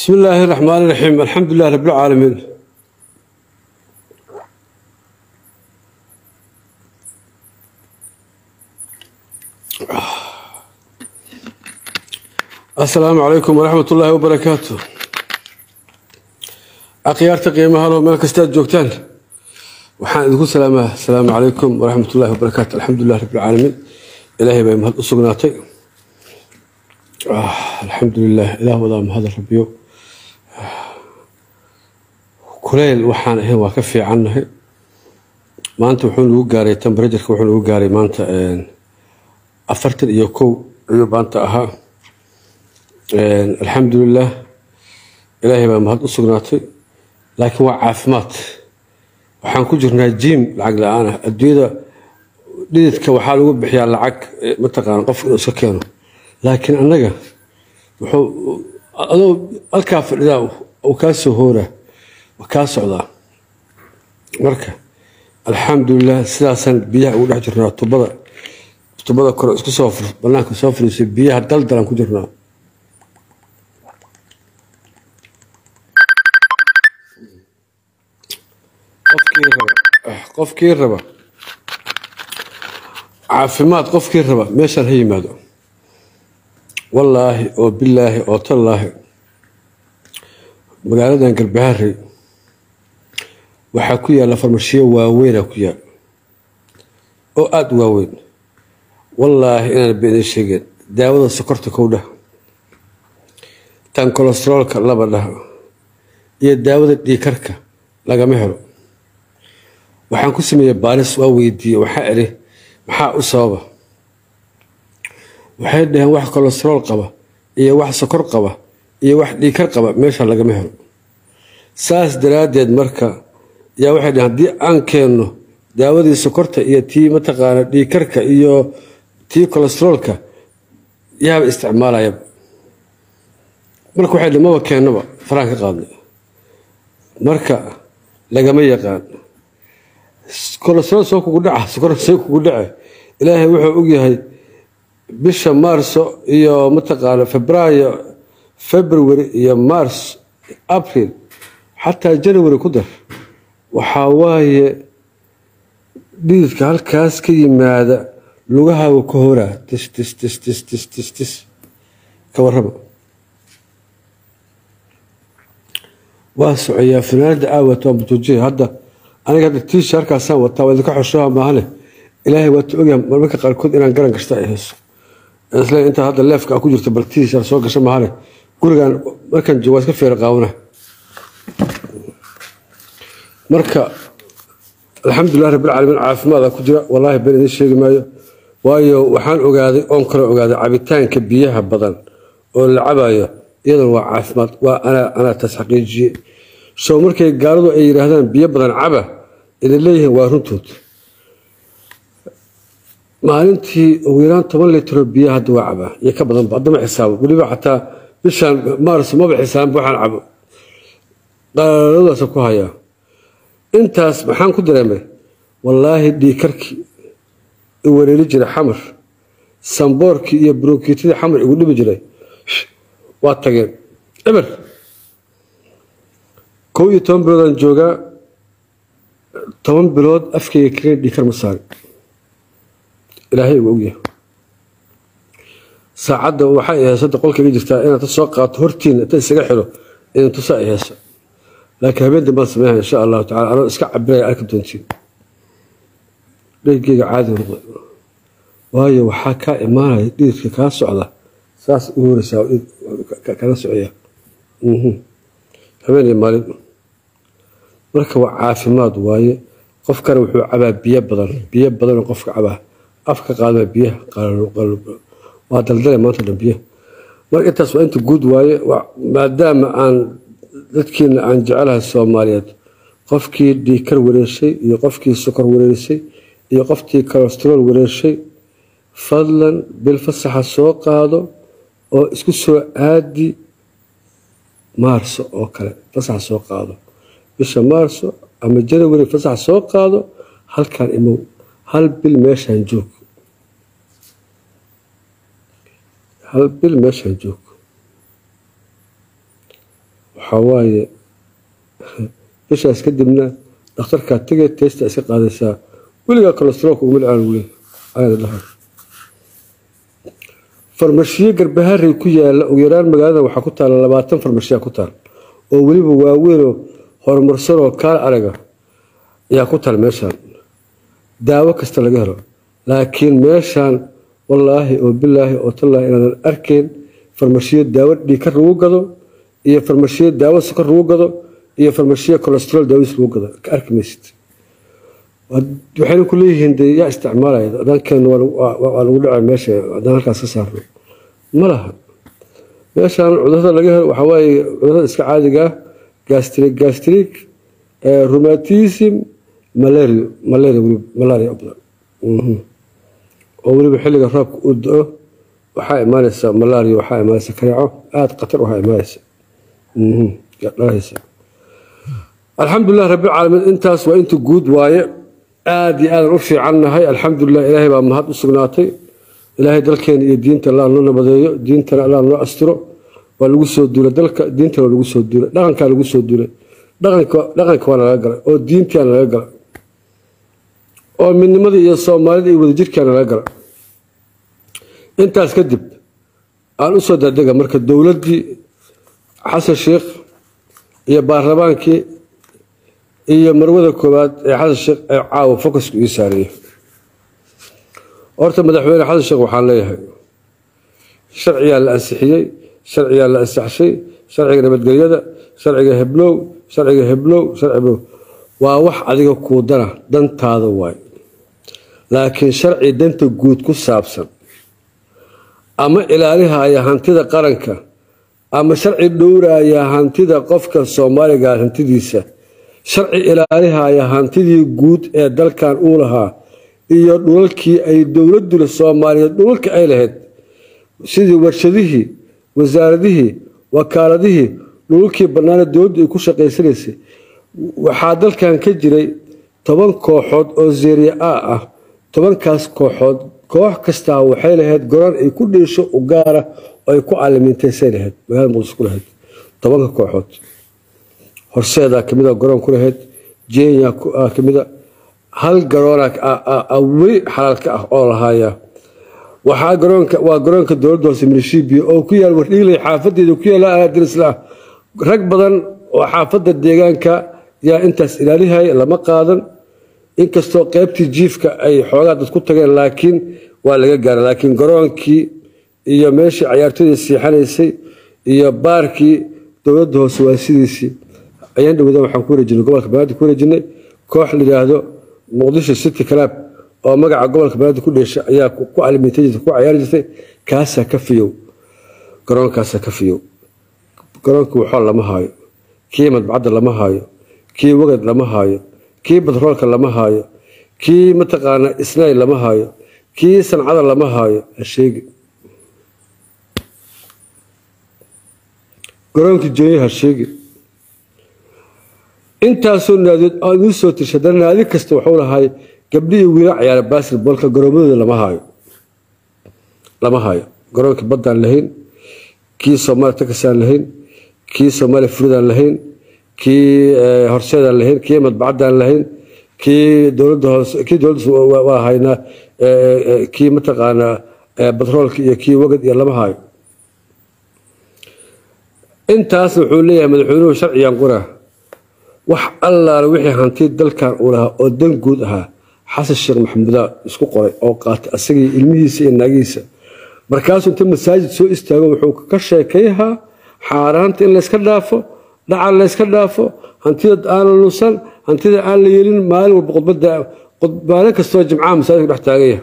بسم الله الرحمن الرحيم الحمد لله رب العالمين السلام عليكم ورحمة الله وبركاته أخيارتا قيمها لو ملك استاذ جوكتان waxaan idinku salaamaa asalaamu calaykum waraxmat ullahi wabarakaatu alxamdulilah rabi lcaalamiin ilaahay bay mahad u sugnaatay alxamdulilah ilaah wadaa mahad rabiyo kuleyl waxaan ahayn waa ka fiicannahay maanta wuxuu nagu gaaray temberajarka wuxuu nagu gaaray maanta afartan iyo kow ayuu maanta ahaa alxamdulilah ilaahay baa mahad u sugnaatay laakiin waa caafimaad waxaan ku jirnaa jiim lacag la-aan ah adduunyada dhididka waxaa lagu bixiyaa lacag mataqaana qof inuu iska keeno laakiin annaga wuxuu adoo halkaa fadhidaa uu kaa soo hooraa kaa socdaa marka alxamdulilah sidaasaan biyaha ugu dhex jirnaa tubada tubada kore isku soo banaanka soo fadhiisay biyaha daldalan ku jirnaa qofkii raba caafimaad qofkii raba meeshaan ha yimaado wallaahi oo bilaahi oo tallaahi magaaladan galbaharey waxaa ku yaalla farmashiyo waaweynaa ku yaal oo aada u waaweyn wallaahi inaan beenin sheegeen daawada sokorta kow dhah tan kolesteroolka laba dhah iyo daawada dhiikarka lagama helo waxaan ku sameeyey baaris waa weydiiyey waxaa idhi maxaa u sababa waxay dhaheen wax kolesterool qaba iyo wax sokor qaba iyo wax dhiikar qaba meesha lagama helo saas daraaddeed marka yaa waxay dhaheen haddii aan keenno daawadii sokorta iyo tii mataqaana dhiikarka iyo tii kolesteroolka yaaba isticmaalayaba marka waxay dhaheen maba keennoba faraan ka qaadnay marka lagama yaqaan kolesterool soo kugu dhaca sokor soo kugu dhace ilaahay wuxuu ogyahay bisha maarso iyo mataqaana febraayo february iyo mars april xataa january ku dar waxaa waaye dhididka halkaas ka yimaada lugahaaga ka horaa tis tis tis tis tis tis tis ka warrama waa socoyaa fanaanada aawat waa mutuujiya hadda aniga hadda tiisha halkaasaan wataa waa idinka xoshoha maahane ilaahay waata ogyaha marmarka qaarkood inaan garan kasta ay hayso isle intaa hadda leefka ku jirta bal tiisha soo gasha maahane gurigan markaan joogo waa iska feera qaabana marka alxamdulilah rabbilcaalamiin caafimaada ku jira wallaahi been idiin sheegi maayo waayo waxaan ogaaday oon kale ogaaday cabitaanka biyaha badan oo la cabayo iyadana waa caafimaad waa anaa taas xaqiijiye soo markay gaaladu ay yidhaahdaan biyo badan caba idin leeyihiin waa runtood maalintii ugu yaraan toban litro biyo hadda waa cabaa iyo ka badanba haddama xisaabo weliba xataa bishaan maars maba xisaabanba waxaan cabo qalaaladaasa ku hayaa intaas maxaan ku dareemay wallaahi dhiikarkii i wareeri jiray xamar samboorkii iyo brokiitadii xamar igu dhibi jiray waa tageen eber kow iyo toban biloodaan joogaa toban bilood afkayga kaga dhiikar ma saari ilaahay ugu ogyahay saacadda waxay heesada qolkayga jirtaa inaad ta soo qaato hortiina inta isaga xiro idan tusa ay heeso laakiin habeen dambaan sameynaya insha allahu tacala anoo iska cabiraya arki doontiin dhegeyga caadi noqday waayo waxaa kaa imaanaya dhididka kaa socda saas u horeysaa kaga socaya habeen iyo maalin marka waa caafimaad waaye qofkana wuxuu cabaa biyo badan biyo badanoo qofka cabaa afka qaadmaa biyaha waa daldale maanta dhan biyaha marka intaas waa inta guud waaye maadaama aan dadkiina aan jecelahay soomaaliyeed qofkii dhiikar wareershay iyo qofkii sokor wareershay iyo qofkii kolesterool wareershay fadlan bil fasaxa soo qaado oo isku soo aadi maarso oo kale fasaxa soo qaado bisha maarso ama janawari fasax soo qaado halkan imow hal bil meeshaan joog hal bil meeshaan joog waxaa waaye bishaas kadibna dhakhtarkaa tegay testa iska qaadaysaa weligaa kolestaroolka uguma dhacaan wule ayada dhaha farmashiyo garbaharey ku yaala ugu yaraan magaalada waxaa ku taala labaatan farmashiya ku taal oo weliba waaweynoo horumarsanoo kaal araga ayaa ku taal meeshaan daawo kasta laga helo laakiin meeshaan wallaahi oo bilaahi oo tallaahi inaadan arkayn farmashiyo daawo dhiikar lagu gado iyo farmashiyo daawo sokor lagu gado iyo farmashiyo colestarol daawadiis lagu gado ka arki maysid waxayna ku leeyihiin dee yaa isticmaalaya dankeena waa lagu dhaca meesha haddaan halkaas ka saarno ma laha meeshaan cudurada laga helo waxaa waaye cudurada iska caadiga ah gastrik gastrik rheumatism malaria malaria weliba malaria badan oo weliba xilliga roobka uu do-o waxaa imaanaysa malaria waxaa imaanaysa kareeco aada khatar waxaa imaanaysa dhalahaysa alxamdulilah rabbilcaalamiin intaas waa inta guud waaye aada iyo aadan u fiicannahay alxamdulilah ilaahay baa mahad u sugnaatay ilaahay dalkeena iyo diinta allah noo nabadeeyo diintana allah noo astiro waa lagu soo duulay dalka diintana waa lagu soo duulay dhaqankaa lagu soo duulay dhaqanka waa nalaga galay oo diintiaa nalaga galay oo midnimada iyo soomaalida iyo wadajirkaa nalaga galay intaas kadib aan usoo daadega marka dowladdii xasan sheikh iyo baarlamaankii iyo marwada koowaad ee xasan sheekh ee caawa focusku ii saareeyo horta madaxweyne xasan sheekh waxaan leeyahay sharciyaa la ansixiyey sharciyaa la ansaxshay sharciga nabadgelyada sharciga heblow sharciga heblow sharciga waa wax adiga kuu dana dantaada waay laakiin sharci danta guud ku saabsan ama ilaalihaya hantida qaranka ama sharci dhowraya hantida qofka soomaaliga hantidiisa sharci ilaalihaya hantidii guud ee dalkan uu lahaa iyo dhulalkii ay dowladula soomaaliyeed dhulalka ay lahayd sidii warshadihii wasaaradihii wakaaladihii dhulalkii bannaana dowladdu ay ku shaqaysanaysay waxaa dalkan ka jiray toban kooxood oo zeeriya a ah tobankaas kooxood koox kastaa waxay lahayd goran ay ku dhiisho u gaara oo ay ku caalamiintaysay lahayd magaalada muqdis ku lahayd tobanka kooxood horseedaa kamida garoon ku lahayd jenya kamida hal garoona weli xalaalka ah oo lahaaya waxaa garoonka waa garoonka dowladda hoose milishibiya oo ku yaal wardhigley xaafadeeda ku yaala aadirisla rag badan oo xaafadda deegaanka yaa intaas ilaalihaya lama qaadan inkastoo qeybtii jiifka ay xoogaa dad ku tageen laakiin waa laga gaara laakiin garoonkii iyo meeshii cayaartooyda siixanaysay iyo baarkii dowladda hoose waa sidiisii ayaan dhawada waxaan ku wareejinay gobolka banaadir ku wareejinay koox layidhaahdo muqdisho city club oo magaca gobolka banaadir ku dheesha ayaa ku caalamiintay jirtay ku cayaari jirtay kaasaa ka fiyow garoonkaasaa ka fiyow garoonkii waxool lama haayo kii madbacadda lama haayo kii wagad lama haayo kii batroolka lama haayo kii mataqaana isnaay lama haayo kii sancada lama haayo hasheegi garoonkii joonya hasheegi intaasoo naadiyood aad uu soo tirsha haddana naadi kasta waxuu lahay gabdhi iyo wiila cayaara basketboolka garoomadooda lama haayo lama haayo garoonkii baddaan lahayn kii soomaaliya takasaan lahayn kii soomaaliya furidaan lahayn kii horseedaan lahayn kii madbacaddaan lahayn kii dowladda hoose kii dowladda waa haynaa kii mataqaanaa batroolka iyo kii wagad iyo lama haayo intaasna wuxuu leeyahay madaxweynuhu sharcigan quraa wax allaale wixii hanti dalkan uu lahaa oo dan guud ahaa xasan sheekh maxamuudaa isku qoray oo qaatay asagii ilmihiisa iyo naagihiisa markaasuu inta masaajid soo istaago wuxuu ka sheekayhaa xaaraanta in layska dhaafo dhacan layska dhaafo hantida aan la lusan hantida aan la yeelin maalin walba khudbada maalin kastoo jimcaha masaajidka dhex taagaya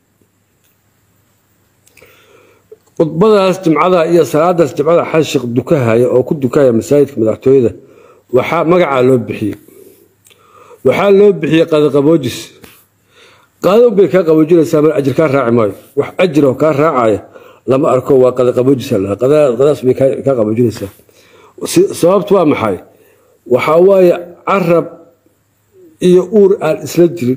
khudbadaas jimcada iyo salaadaas jimcada xasan sheekh dukahaya oo ku dukahaya masaajidka madaxtooyada waxaa magacaa loo bixiyey waxaa loo bixiyey qadaqaboojis qaado bay kaa qaboojinaysaa mar ajir kaa raaci maayo wax ajir oo kaa raacaya lama arko waa qadaqaboojis qadaas bay kaa qaboojinaysaa sababtu waa maxay waxaa waaye carab iyo uur aan isla jirin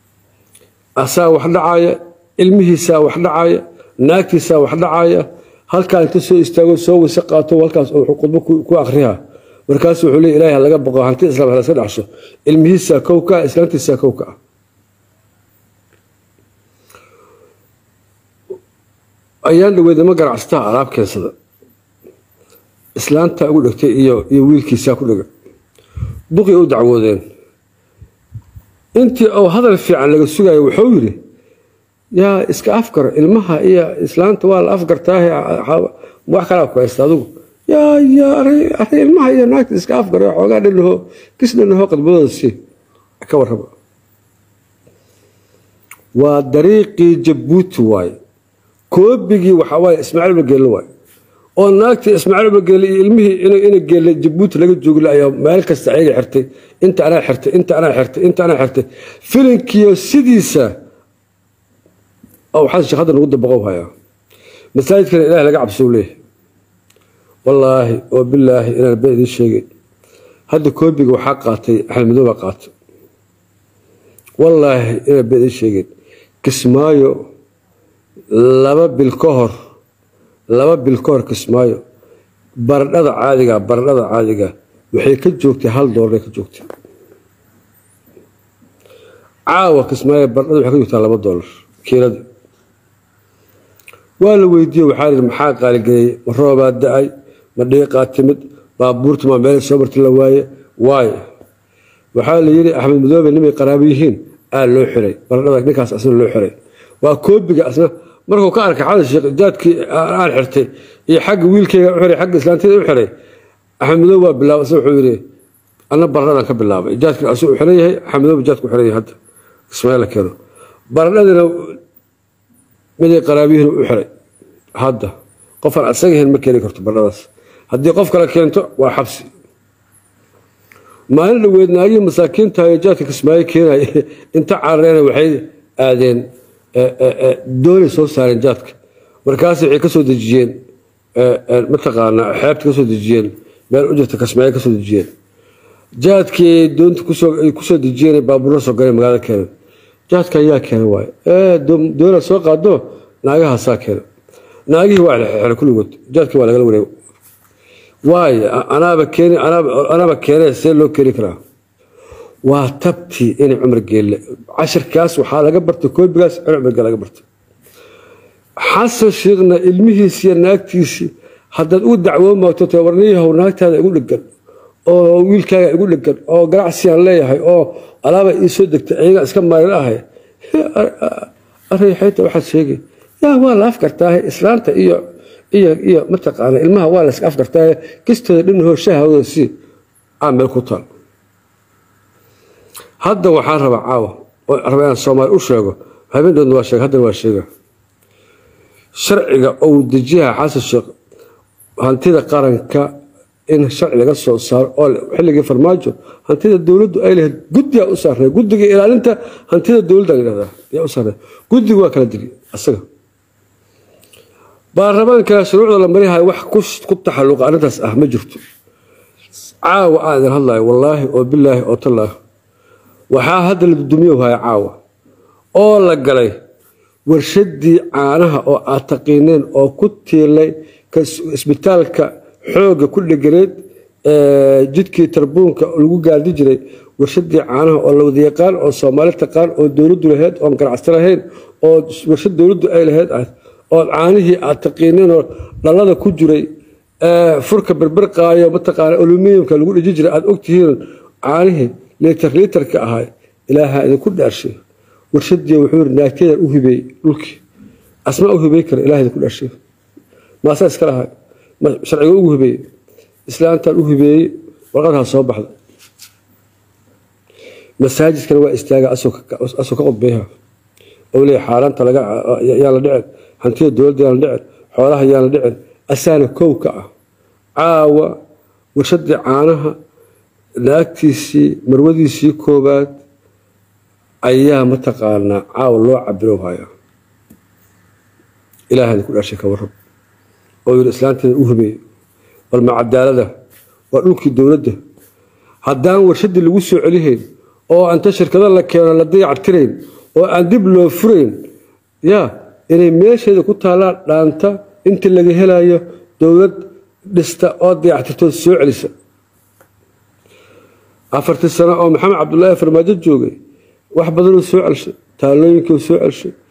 asaa wax dhacaya ilmihiisaa wax dhacaya naagtiisaa wax dhacaya halkaa inta soo istaago soo wase qaato halkaas wuxuu khudbo ku akriyaa markaasu wuxuu leey ilahay laga boqo hanti islaam halaska dhaxsho ilmihiisaa kow ka ah islaantiisaa kow ka ah ayaan dhaweydama ganacsataa alaab keensada islaantaa ugu dhegtay iyo iyo wiilkiisaa ku dhega duqii u dacwoodeen intii oo hadal fiican laga sugayo wuxuu yidhi yaa iska afgar ilmaha iyo islaanta waa la afgartaahe wax kalaa ku haysta adigu yaa yaa array ilmaha iyo naagta iska afgar xoogaa dhanaho kis dhanaho qadbadooda si ka warraba waa dariiqii jabuuti waaye koobigii waxaa waaye ismaaciil bageelle waaye oo naagtii ismaaciil bageelle iyo ilmihii ina geelle jabuuti laga joogla ayaa meel kasta ayaga xirtay inta anaa xirtay inta anaa xirtay inta anaa xirtay filinkiyo sidiisa waxaa sheekh hadda nagu dabaqow hayaa masaajidkana ilaah laga cabsou leeyahay wallaahi oo bilaahi inaan been idiin sheegay hadda koobiga waxaa qaatay axmed madow baa qaatay wallaahi inaan been idiin sheegeen kismaayo laba bil ka hor laba bil ka hor kismaayo baradhada caadiga baradhada caadiga waxay ka joogtay hal doolar ka joogtay caawa kismaayo baradhada waxay ka joogtaa laba doolar kiilada waa la weydiiye waxaa lihi maxaa qaaligeeyey ma roobaa da-ay ma dhiiqaa timid baabuurta maa meel soo marti la waaye waayo waxaa la yidhi axmed madoobe nimay qaraabo yihiin aa loo xiray baradhada ninkaas asna loo xiray waa koobiga asna markuu ka arkay xadan sheekh jaadkii aan xirtay iyo xagga wiilkeyga u xiray xagga islaantiyada u xiray axmed madoobe waa bilaabay asna wuxuu yidhi anna baradhadan ka bilaabay jaadkii asuu u xiran yahay axmed madoobe jaadku xiran yahay hadda ismaaciil keeno baradhadina miday qaraabiyihin u xiray hadda qofaan asagahayn ma keeni karto baradhadaas haddii qof kale keento waa xabsi maalin dhaweed naagihii masaakiintahayo jaadka kismaayo keenaya inta carareena waxay aadeen doonay soo saareen jaadka markaas waxay ka soo dejiyeen mataqaanaa xeebta ka soo dejiyeen meel u jirta kismaayo ka soo dejiyeen jaadkii doonta kusoo dejiyeen baabuurla soo galeen magaalada keenan jaadka ayaa keena waaye doona soo qaado naagahaasaa keena naagihii waa xeray kulligood jaadkii waa lagala wareego waayo anaaba keeni anaaba keenee see loo keeni karaa waa tabtii inay cumar geelle cashirkaas waxaa laga bartay koobigaas in cumar geelle laga bartay xasan sheekhna ilmihiisi iyo naagtiisii haddaad ugu dacwoon maagto te warniyahow naagtaada igu dhegan oo wiilkaaga igu dhegan oo ganacsiyaan leeyahay oo alaaba ii soo degtay ayaga iska maalin ahay arayxayta waxaad sheegay yaa waa la afgartaahe islaanta iyo iyo iyo mataqaana ilmaha waa la iska afgartaahe kistooda dhinahoo shahawada si aa meel ku taal hadda waxaan rabaa caawa oo raba inaan soomaali u sheego habeendoodna waa sheega haddana waa sheega sharciga ou dejiyaha xasan sheekh hantida qaranka in sharci laga soo saaro oo xilligii farmaajo hantida dowladdu ay lahayd guddigaa u saarnay guddiga ilaalinta hantida dowladda layidhahdaa yaa u saarnay guddigu waa kala digi asaga baarlamaankana shuruucda la marihayo wax ku taxalluqa arrintaas ah ma jirto caawa aan idin hadlayo wallaahi oo bilaahi oo tallaahi waxaa hadda la dudumiyo haya caawa oo la galay warshadii caanaha oo aad taqiineen oo ku tiilay isbitaalka xoogga ku dheganeed jidkii tarbuunka lagu gaadi jiray warshadii caanaha oo la wada yaqaan oo soomaali taqaan oo dowladdu lahayd oon ganacsi lahayn oo warshad dowladdu ay lahayd ah oo caanihii aad taqiineenoo dhalada ku jiray furka berberqaayo mataqaana aluminiumka lagu dhiji jiray aad ogtihiin caanihii liitar liitarka ahaa ilaaha idinku dhaarshay warshadii wuxuu yiri naagteedan u hibeey dhulkii asmaa u hibeey kara ilaah idinku dhaarshay maasaa iska lahay sharciga ugu hibeeyey islaantaan u hibeeyey warqadhaa soo baxda masaajidkana waa istaaga asoo ka qodbeeha oo leeya xaaraanta yaan la dhicin hantida dowladda yaan la dhicin xoolaha yaan la dhicin asaana kow ka ah caawa warshadii caanaha naagtiisii marwadiisii koobaad ayaa mataqaanaa caawa loo cabiro haya ilaah idinku dhashay ka warrab oo yidhi islaanteeda u hibeey bal ma cadaalada waa dhulkii dowladda haddaan warshadii lagu soo celihayn oo anta shirkado la keeno la dayactirayn oo aan dib loo furayn yaa inay meesheeda ku taallaan dhaanta inta laga helayo dowlad dhista oo dayactirtoo soo celisa afartii sano oo maxamed cabdulaahi farmaajo joogay wax badanuu soo celshay taalooyinkuu soo celshay